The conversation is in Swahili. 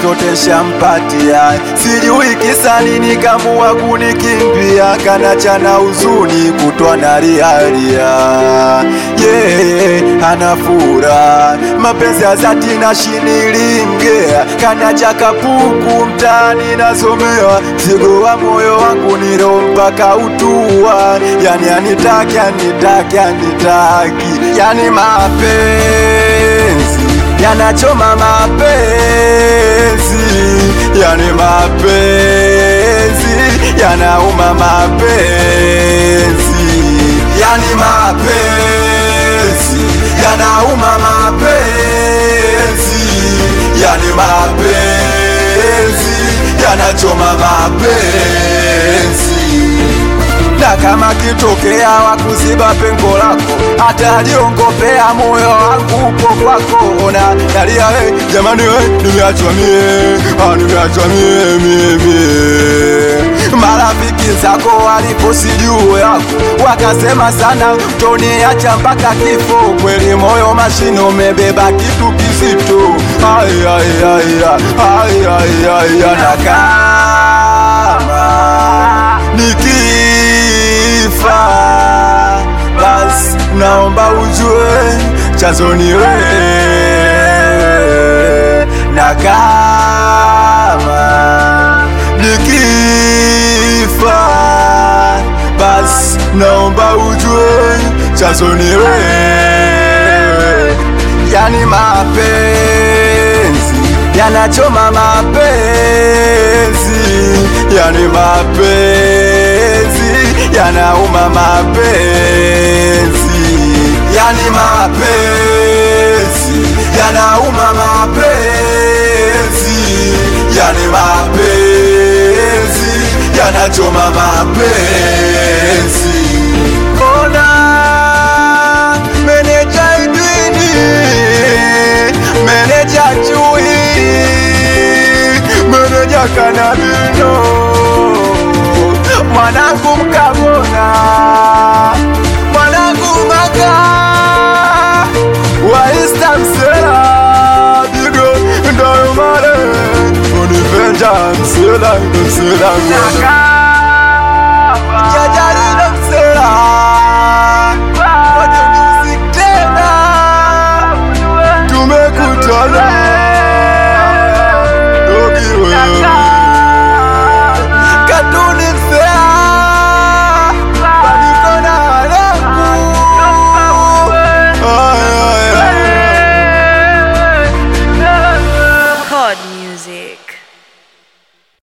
zote shampatia, sijui kisa nini kamua kunikimbia, kanachana huzuni kutwa na riaria yeah, anafura mapenzi ya zati na shinilinge, kanacha kapuku mtaani nasomea, mzigo wa moyo wangu niro mpaka utua, yani anitaki anitaki anitaki, yani mapenzi yanachoma mapenzi, yani mapenzi yanauma mapenzi, yani mapenzi yanauma mapenzi, yani mapenzi yanachoma mapenzi na kama kitokea wakuziba pengo lako, hata aliongopea moyo wangu upo kwako. Ona nalia we, jamani we, nimeachwa mie, ah, nimeachwa mie mie mie. Marafiki zako waliposi juu yako, wakasema sana toniacha mpaka kifo. Kweli moyo mashine umebeba kitu kizito, ai ai ai ai ai ai, na kama nikifa basi naomba ujue chanzo ni wewe, na kama nikifa basi naomba ujue chanzo ni wewe, yani mapenzi yanachoma mapenzi, yani mapenzi yanauma mapenzi, yani mapenzi yanauma mapenzi, yani mapenzi yanachoma mapenzi. Ona meneja Edwini, meneja Chui, meneja Kanabino, mwanangu Mkabona, mwanangu Maka wa East Msela, Bigo Ndoyo Mare, Univenja Msela, Msela, Msela.